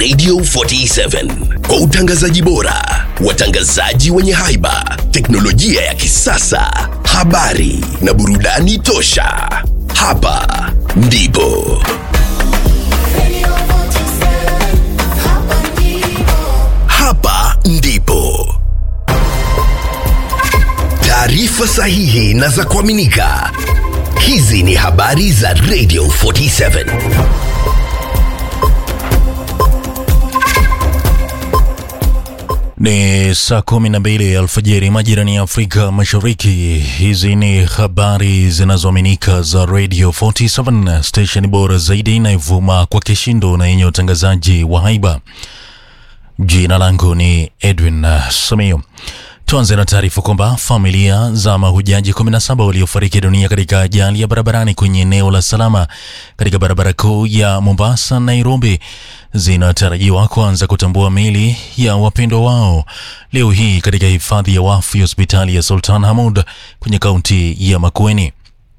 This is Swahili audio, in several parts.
Radio 47 kwa utangazaji bora, watangazaji wenye haiba, teknolojia ya kisasa, habari na burudani tosha. Hapa ndipo Radio 47, hapa ndipo. hapa ndipo taarifa sahihi na za kuaminika. Hizi ni habari za Radio 47. Ni saa kumi na mbili alfajiri majirani ya Afrika Mashariki. Hizi ni habari zinazoaminika za Radio 47 station bora zaidi inayovuma kwa kishindo na yenye utangazaji wa haiba. Jina langu ni Edwin uh, Samio. Tuanze na taarifa kwamba familia za mahujaji 17 waliofariki dunia katika ajali ya barabarani kwenye eneo la Salama katika barabara kuu ya Mombasa Nairobi zinatarajiwa kuanza kutambua miili ya wapendwa wao leo hii katika hifadhi ya wafu ya hospitali ya Sultan Hamud kwenye kaunti ya Makueni.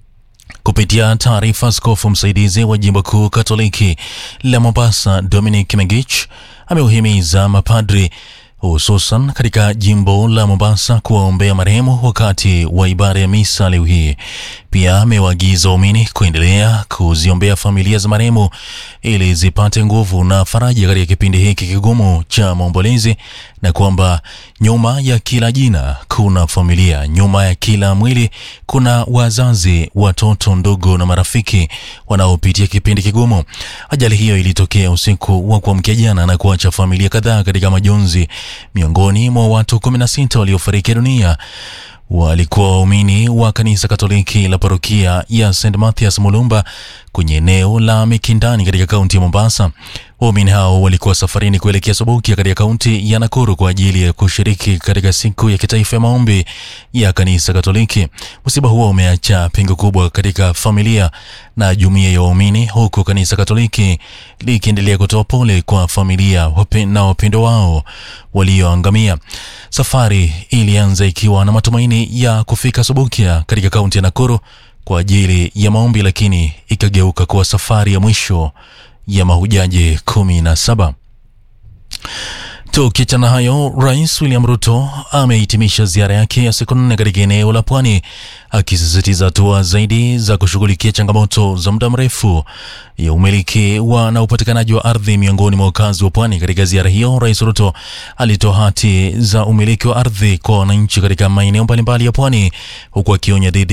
Kupitia taarifa, askofu msaidizi wa jimbo kuu Katoliki la Mombasa Dominic Megich ameuhimiza mapadri hususan katika jimbo la Mombasa kuwaombea marehemu wakati wa ibada ya misa leo hii. Pia amewaagiza waumini kuendelea kuziombea familia za marehemu ili zipate nguvu na faraja katika kipindi hiki kigumu cha maombolezi, na kwamba nyuma ya kila jina kuna familia, nyuma ya kila mwili kuna wazazi, watoto, ndugu na marafiki wanaopitia kipindi kigumu. Ajali hiyo ilitokea usiku wa kuamkia jana na kuacha familia kadhaa katika majonzi. Miongoni mwa watu 16 waliofariki dunia walikuwa waumini wa kanisa Katoliki la parokia ya St Mathias Mulumba kwenye eneo la Mikindani katika kaunti ya Mombasa. Waumini hao walikuwa safarini kuelekea Sobokia katika kaunti ya Nakuru kwa ajili ya kushiriki katika siku ya kitaifa ya maombi ya kanisa Katoliki. Msiba huo umeacha pengo kubwa katika familia na jumuiya ya waumini, huku kanisa Katoliki likiendelea kutoa pole kwa familia wape- na wapendo wao walioangamia. Safari ilianza ikiwa na matumaini ya kufika Sobokia katika kaunti ya Nakuru kwa ajili ya maombi, lakini ikageuka kuwa safari ya mwisho ya mahujaji kumi na saba. Tukiachana hayo, Rais William Ruto amehitimisha ziara yake ya siku nne katika eneo la pwani, akisisitiza hatua zaidi za kushughulikia changamoto za muda mrefu ya umiliki wa na upatikanaji wa ardhi miongoni mwa wakazi wa pwani. Katika ziara hiyo, Rais Ruto alitoa hati za umiliki wa ardhi kwa wananchi katika maeneo mbalimbali ya pwani, huku akionya dhidi